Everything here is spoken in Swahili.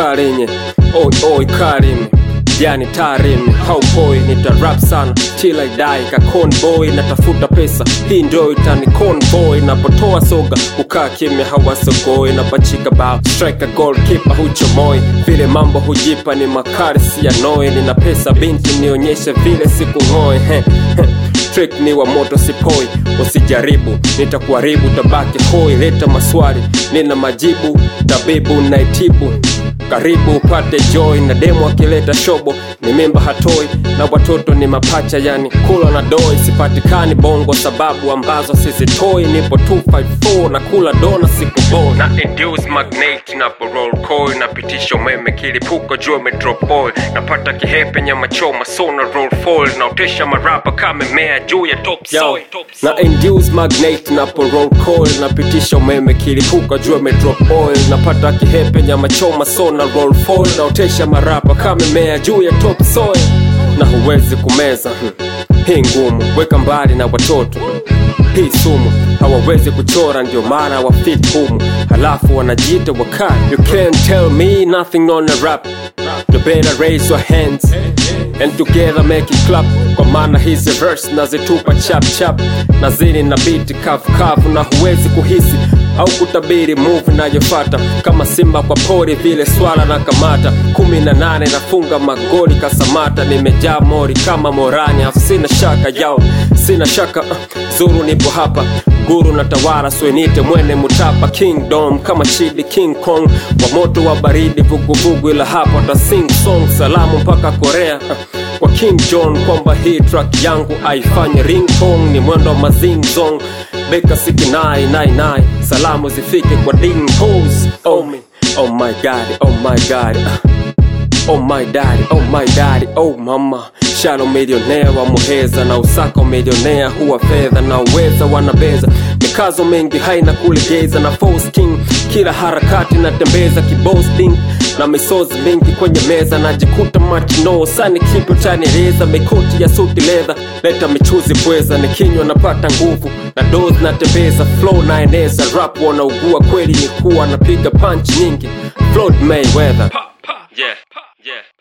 karenye oi oi karimi yani tarim haupoi nitarap sana till I die ka conboy natafuta pesa hii ndio itani convoy napotoa soga ukaa kimya hawasogoi napachika bao striker goalkeeper huchomoi vile mambo hujipa ni makari si ya noe nina pesa binti nionyeshe vile siku ngoe he, he. trick ni wa moto sipoi usijaribu nitakuharibu tabaki hoi leta maswali nina majibu tabibu naitibu karibu upate joy na demo akileta shobo ni mimba hatoi na watoto ni mapacha yani kula na doi sipatikani bongo sababu ambazo sizitoi nipo 254 na kula dona siku boy na induce magnate na roll coil napitisha umeme kilipuko juu drop oil napata kihepe nyama choma sona roll foil naotesha marapa kama mea juu ya top soil na induce magnate na roll coil napitisha umeme kilipuka juu drop oil napata kihepe nyama choma sona roll foil naotesha marapa kama mea juu ya top soil na huwezi kumeza hmm. hii ngumu weka mbali na watoto hii sumu hawawezi kuchora ndio maana wafit humu halafu wanajiita wakali you can't tell me nothing on a rap you better raise your hands and together make it clap kwa maana hizi verse nazitupa chap chap na zini na biti kavu kavu na huwezi kuhisi au kutabiri move nayofata kama simba kwa pori vile swala na kamata kumi na nane nafunga magoli kasamata nimejaa mori kama morani afu sina shaka yao sina shaka uh, zuru nipo hapa guru na tawara swenite mwene mutapa kingdom kama chidi king kong wa moto wa baridi vuguvugu ila hapa ta sing song salamu mpaka korea uh, kwa king john kwamba hii track yangu aifanye ringtone ni mwendo wa mazing zong beka sikinai nai nai salamu zifike kwa ding pose oh me oh my god oh my god uh. Oh my daddy, oh my daddy, oh mama Shalo milionea wa muheza na usako milionea huwa fedha na uweza wanabeza mikazo mengi haina kulegeza na false king kila harakati natembeza kibosting na misozi mingi kwenye meza najikuta machino sani kitu chanireza mikoti ya suti ledha leta michuzi pweza nikinywa napata nguvu na dos natembeza flow naeneza rap wanaugua kweli ni kuwa napiga punch nyingi Floyd Mayweather yeah, yeah.